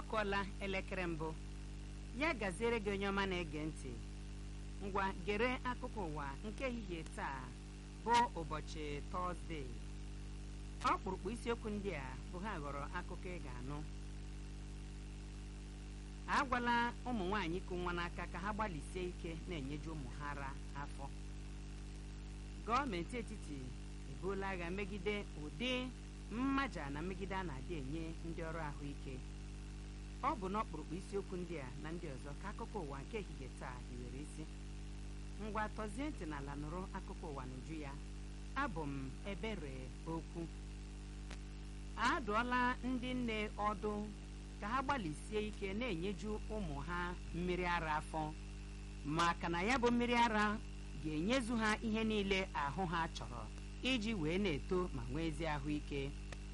kụọla elekere mbụ ya gaziere gị onye ọma na-ege ntị ngwa gere akụkọ ụwa nke ehihie taa bụ ụbọchị tọzdee ọkpụrụkpụ isiokwu ndị a bụ ha ghọrọ akụkọ ị ga-anụ agwala ụmụ nwaanyị ịkụ nwa n'aka ka ha gbalịsie ike na-enyeju ụmụ ha ara afọ gọọmenti etiti ebuola agha megide ụdị mmaja na mmegide a na-adị enye ndị ọrụ ahụike ọ bụ n'ọkpụrụkpụ isiokwu ndị a na ndị ọzọ ka akụkọ ụwa nke ehihie taa hiwere isi ngwa tọzie ntị n'ala nụrụ akụkọ ụwa n'uju ya abụ m ebere okwu adụọla ndị nne ọdụ ka ha gbalịsie ike na-enyeju ụmụ ha mmiri ara afọ maka na ya bụ mmiri ara ga-enyezu ha ihe niile ahụ ha chọrọ iji wee na-eto ma nwee ezi ahụike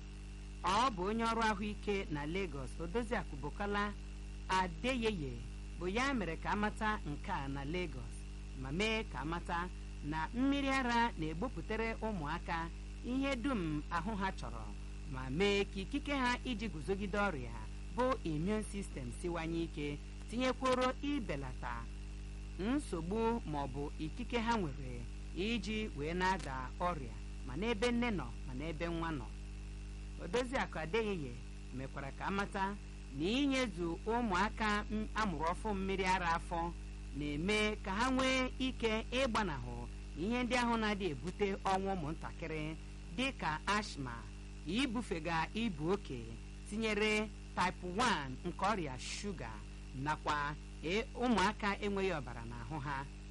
ọ bụ onye ọrụ ahụike na Lagos Odoziakụ Bukola Adeyeye bụ ya mere ka amata nke a na Lagos ma mee ka amata na mmiri ara na-egbupụtara ụmụaka ihe dum ahụ ha chọrọ ma mee ka ikike ha iji guzogide ọrịa bụ immune system siwanye ike tinyekworo ibelata nsogbu ma ọ bụ ikike ha nwere iji wee na-ada ọrịa ma n'ebe nne nọ ma n'ebe nwa nọ Odoziakụ Adeyeye mekwara ka amata na inyezu ụmụaka amụrụ ọfụ mmiri ara afọ na-eme ka ha nwee ike ịgbanahụ ihe ndị ahụ na-adị ebute ọnwụ ụmụntakịrị dị ka ashma ibufega ibu oke tinyere type 1 nke ọrịa shuga nakwa ụmụaka enweghị ọbara n'ahụ ha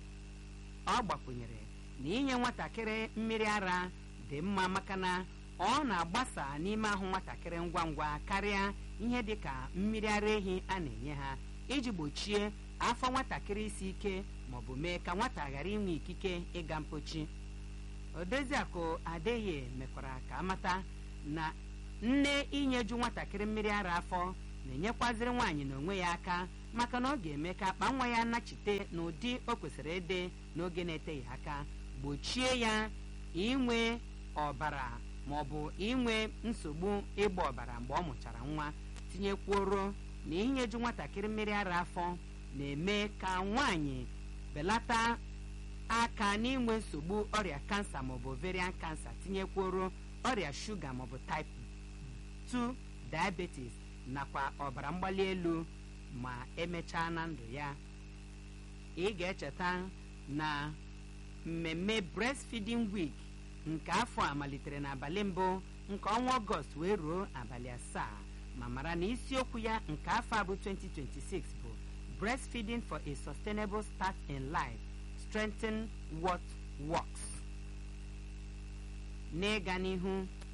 ọ gbakwunyere na inye nwatakịrị mmiri ara dị mma maka na ọ na-agbasa n'ime ahụ nwatakịrị ngwa ngwa karịa ihe dị ka mmiri ara ehi a na-enye ha iji gbochie afọ nwatakịrị isi ike maọbụ mee ka nwata ghara inwe ikike ịga mpochi Odoziakụ Adeye mekwara ka amata na nne inyeju nwatakịrị mmiri ara afọ na-enyekwaziri nwaanyị n'onwe ya aka maka na ọ ga-eme ka akpa nwa ya nachite n'ụdị o kwesịrị ịdị n'oge na-eteghị aka gbochie ya inwe ọbara ma ọ bụ inwe nsogbu ịgba ọbara mgbe ọ mụchara nwa tinyekwuoro na inyeju nwatakịrị mmiri ara afọ na-eme ka nwaanyị belata aka n'inwe nsogbu ọrịa kansa maọbụ ovarian kansa tinyekwuoro ọrịa shuga maọbụ type 2 diabetes nakwa ọbara mgbali elu ma emechaa na ndụ ya ị ga-echeta na mmemme breastfeeding week nke afọ a malitere n'abalị mbụ nke ọnwa ọgọst wee ruo abalị asaa ma mara na isiokwu ya nke afọ a bụ 2026 bụ breastfeeding for a sustainable start in life strengthen what works n'ịga n'ihu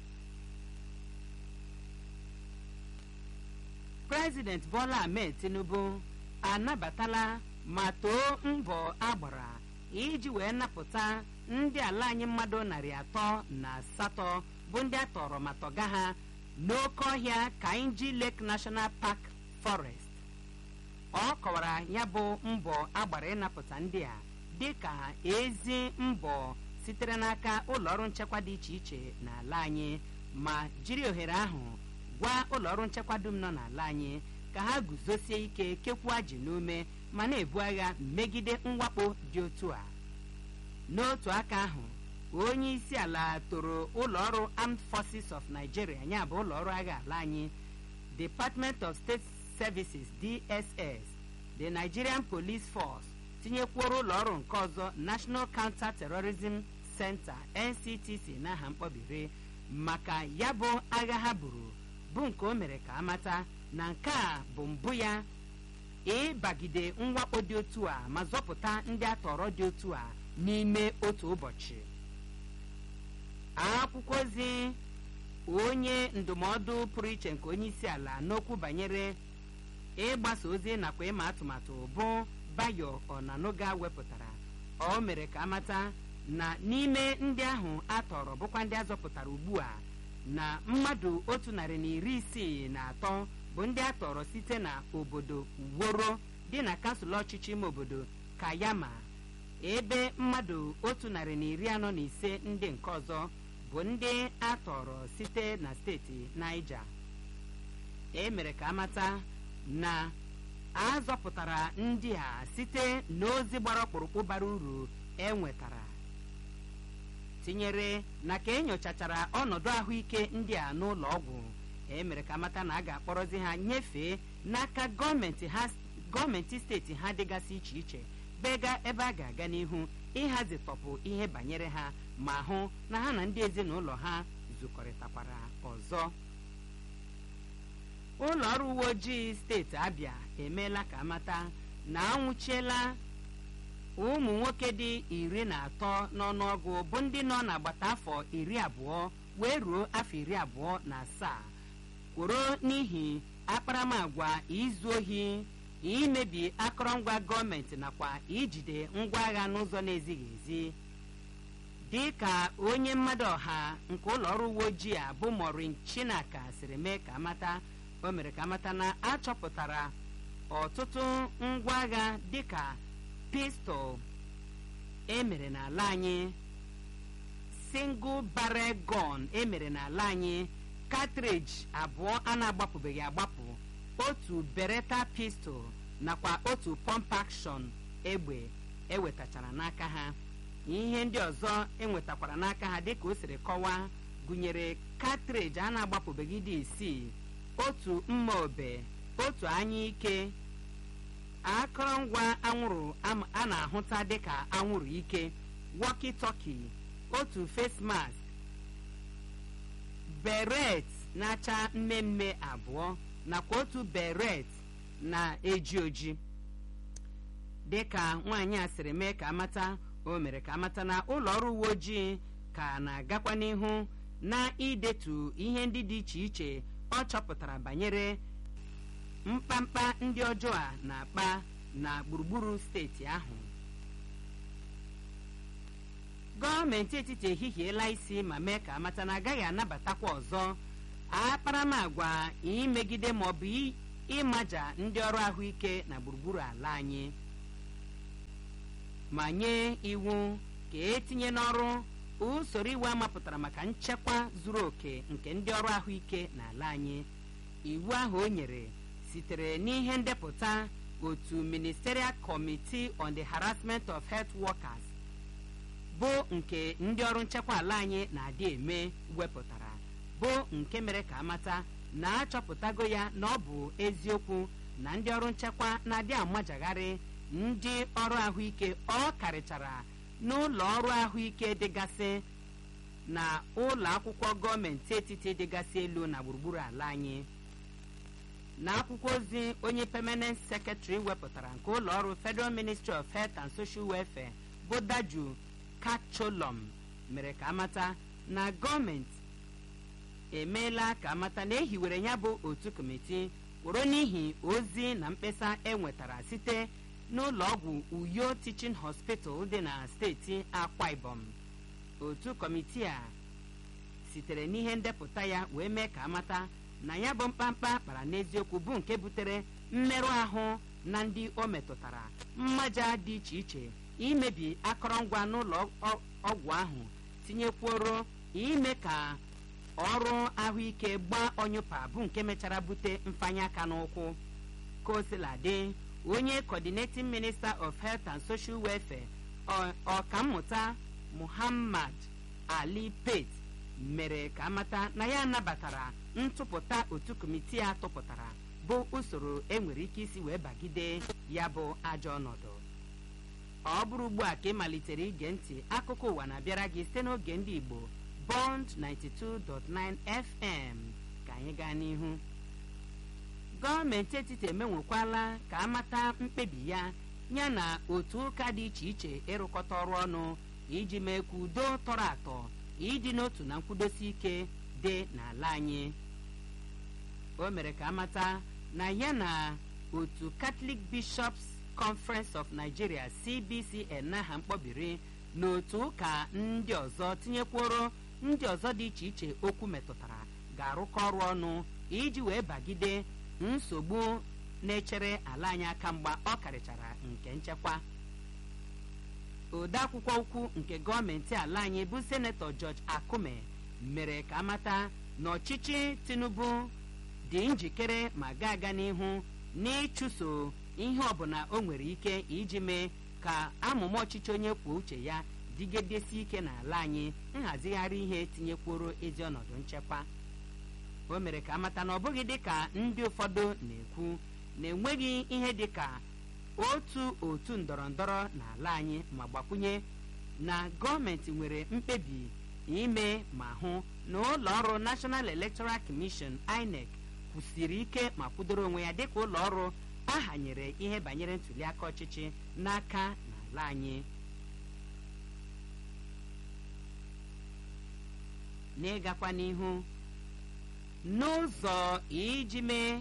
prezident bola ahmed tinubu anabatala ma too mbọ agbara iji wee napụta ndị ala anyị mmadụ narị atọ na asatọ bụ ndị a tọrọ ma tọga ha n'oke ọhịa kainji lake national park forest ọ kọwara ya bụ mbọ agbara ịnapụta ndị a dị ka ezi mbọ sitere n'aka ụlọọrụ nchekwa dị iche iche n'ala anyị ma jiri ohere ahụ gwa ụlọọrụ nchekwa dum nọ n'ala anyị ka ha guzosie ike kekwuo ji n'ume ma na-ebu agha megide mwakpo dị otu a n'otu aka ahụ onye isi ala toro ụlọọrụ armed forces of nigeria ya bụ ụlọọrụ agha ala anyị department of state services dss the nigerian police force tinyekwuoro ụlọọrụ nke ọzọ national counter terrorism center nctc n'aha mkpọbiri maka ya bụ agha ha buru bụ nke o mere ka amata na nke a bụ mbụ ya ịbagide mwakpo dị otu a ma zọpụta ndị atọrọ dị otu a n'ime otu ụbọchị akwụkwọ ozi onye ndụmọdụ pụrụ iche nke onye isi ala n'okwu banyere ịgbasa ozi nakwa ịma atụmatụ bụ bayo ọnanoga wepụtara ọ mere ka amata na n'ime ndị ahụ a tọrọ bụkwa ndị azọpụtara ugbu a na mmadụ otu narị na iri isii na atọ bụ ndị a tọrọ site na obodo woro dị na kansụl ọchịchị ime obodo kayama ebe mmadụ otu narị na iri anọ na ise ndị nke ọzọ bụ ndị a tọrọ site na steeti naija e mere ka amata na a zọpụtara ndị a site n'ozi gbara ọkpụrụkpụ bara uru e nwetara tinyere na ka enyochachara ọnọdụ ahụike ndị a n'ụlọ ọgwụ e mere ka mata na a ga-akpọrọzi ha nyefee n'aka gọọmenti ha gọọmenti steeti ha dịgasị iche iche bega ebe a ga-aga n'ihu ịhazitọpụ ihe banyere ha ma hụ na ha na ndị ezinụlọ ha zukọrịtakwara ọzọ ụlọ ọrụ uwe ojii steeti abịa emeela ka amata na anwụchiela ụmụ nwoke dị iri na atọ n'ọnụọgụ bụ ndị nọ n'agbata afọ iri abụọ wee ruo afọ iri abụọ na asaa kworo n'ihi akparamagwa izu ohi imebi akụrụngwa gọọmenti nakwa ijide ngwa agha n'ụzọ na-ezighị ezi dị ka onye mmadụ ọha nke ụlọ ọrụ uwe ojii a bụ morin chinaka siri mee ka amata o mere ka amata na achọpụtara ọtụtụ ngwa agha dịka pistol emere n'ala anyị single barrel gun emere n'ala anyị cartridge abụọ a na-agbapụbeghị agbapụ otu beretta pistol nakwa otu pump action egbe ewetachara n'aka ha ihe ndị ọzọ enwetakwara n'aka ha dịka o siri kọwaa gụnyere cartridge a na-agbapụbeghị dị isii otu mma obe otu anya ike akụrụngwa anwụrụ a na-ahụta dịka anwụrụ ike walkie-talkie otu face mask beret na-acha mmemme abụọ nakwa otu beret na-eji oji dịka nwaanyị a sịrị mee ka amata o mere ka amata na ụlọ ọrụ uwe ojii ka na-agakwa n'ihu na idetu ihe ndị dị iche iche ọ chọpụtara banyere mkpamkpa ndị ọjọọ a na-akpa na gburugburu steeti ahụ gọọmenti etiti ehihiela isi ma mee ka amata na agaghị anabatakwa ọzọ akparamagwa imegide maọbụ ịmaja ndị ọrụ ahụike na gburugburu ala anyị ma nye iwu ka etinye n'ọrụ usoro iwu amapụtara maka nchekwa zuru oke nke ndị ọrụ ahụike n'ala anyị iwu ahụ o nyere sitere n'ihe ndepụta otu ministerial committee on the harassment of health workers bụ nke ndị ọrụ nchekwa ala anyị na-adị eme wepụtara bụ nke mere ka amata na achọpụtago ya na ọ bụ eziokwu na ndị ọrụ nchekwa na-adị amajagharị ndị ọrụ ahụike ọ karịchara n'ụlọ ọrụ ahụike dịgasị na ụlọ akwụkwọ gọọmenti etiti dịgasị elu na gburugburu ala anyị na akwụkwọ ozi onye permanent secretary wepụtara nke ụlọ ọrụ federal ministry of health and social welfare bụ daju kacholom mere ka amata na gọọmenti emeela ka amata na ehiwere ya bụ otu kọmiti kwụrụ n'ihi ozi na mkpesa enwetara site n'ụlọ ọgwụ uyo teaching hospital dị na steeti akwa ibom otu kọmiti a sitere n'ihe ndepụta ya wee mee ka amata na ya bụ mkpamkpa kpara n'eziokwu bụ nke butere mmerụ ahụ na ndị o metụtara mmaja dị iche iche imebi akọrọngwa n'ụlọ ọgwụ ahụ tinyekwuoro ime ka ọrụ ahụike gbaa ọnyụpa bụ nke mechara bute mfanye aka n'ụkwụ kosiladị onye coordinating minister of health and social welfare ọkammụta muhammad ali pate mere ka amata na ya nabatara ntụpụta otu kọmitii a tụpụtara bụ usoro enwere ike isi wee bagide ya bụ ajọ ọnọdụ ọ bụrụ ugbu a ka ị malitere ige ntị akụkọ ụwa na-abịara gị site n'oge ndị igbo bond 92.9 fm ka anyị gaa n'ihu gọọmenti etiti emenwekwala ka amata mkpebi ya ya na otu ụka dị iche iche ịrụkọta ọrụ ọnụ iji mee ka udo tọrọ atọ ịdị n'otu na nkwudosi ike dị n'ala anyị o mere ka amata na ya na otu catholic bishops conference of nigeria cbcn n'aha mkpọbiri na otu ụka ndị ọzọ tinyekworo ndị ọzọ dị iche iche okwu metụtara ga-arụkọ ọrụ ọnụ iji wee bagide nsogbu na-echere ala anyị aka mgba ọ karịchara nke nchekwa odeakwụkwọ ukwu nke gọọmenti ala anyị bụ senetọ george akume mere ka amata na ọchịchị tinubu dị njikere ma ga aga n'ihu n'ịchụso ihe ọbụla o nwere ike iji mee ka amụma ọchịchị onye kwuo uche ya dịgidesi ike n'ala anyị nhazigharị ihe tinyekwuru ezi ọnọdụ nchekwa o mere ka amata na ọ bụghị dịka ndị ụfọdụ na-ekwu na-enweghị ihe dịka otu otu ndọrọ ndọrọ n'ala anyị ma gbakwunye na gọọmenti nwere mkpebi ime ma hụ na ụlọ ọrụ National Electoral Commission INEC kwụsiri ike ma kwudoro onwe ya dịka ụlọ ọrụ ahanyere ihe banyere ntuliaka ọchịchị n'aka n'ala anyị n'ịgakwa n'ihu n'ụzọ iji mee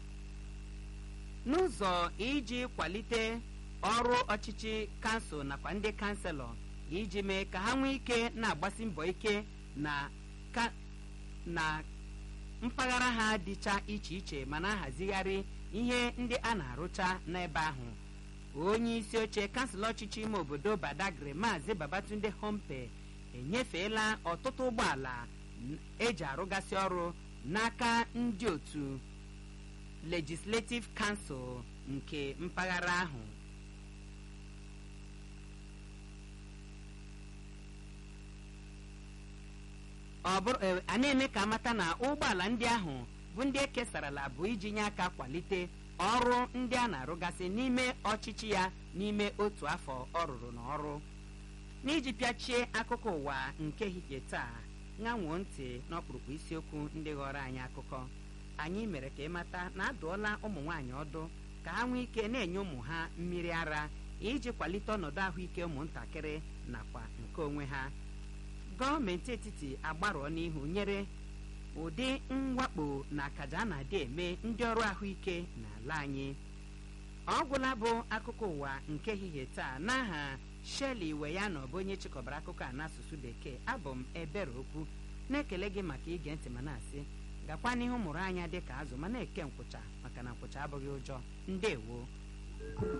n'ụzọ iji kwalite ọrụ ọchịchị kansụl nakwa ndị kanselọ iji mee ka ha nwee ike na-agbasi mbọ ike na ka na mpaghara ha dịcha iche iche ma na-ahazigharị ihe ndị a na-arụcha n'ebe ahụ onye isi oche kansụl ọchịchị ime obodo Badagry maazị Babatunde Hompe enyefeela ọtụtụ ụgbọala eji arụgasị ọrụ n'aka ndị otu Legislative Council nke mpaghara ahụ ọ bụrụ a na-eme ka amata na ụgbọala ndị ahụ bụ ndị ekesarala bụ iji nye aka kwalite ọrụ ndị a na-arụgasị n'ime ọchịchị ya n'ime otu afọ ọ rụrụ n'ọrụ n'iji pịachie akụkọ ụwa nke ehihie taa ṅanwuo ntị n'ọkpụrụkpụ isiokwu ndị ghọrọ anyị akụkọ anyị mere ka ịmata na adụọla ụmụ nwaanyị ọdụ ka ha nwee ike na-enye ụmụ ha mmiri ara iji kwalite ọnọdụ ahụike ụmụntakịrị nakwa nke onwe ha gọọmenti etiti agbarụọ n'ihu nyere ụdị mwakpo na akaja a na-adị eme ndị ọrụ ahụike n'ala anyị ọ gwụla bụ akụkọ ụwa nke ehihie taa n'aha Shirley iwe ya na ọ bụ onye chịkọbara akụkọ a n'asụsụ bekee abụ m ebere okwu na-ekele gị maka ige ntị ma na-asị gakwa n'ihu mụrụ anya dị ka azụ ma na-eke nkwụcha maka na nkwụcha abụghị ụjọ ndewo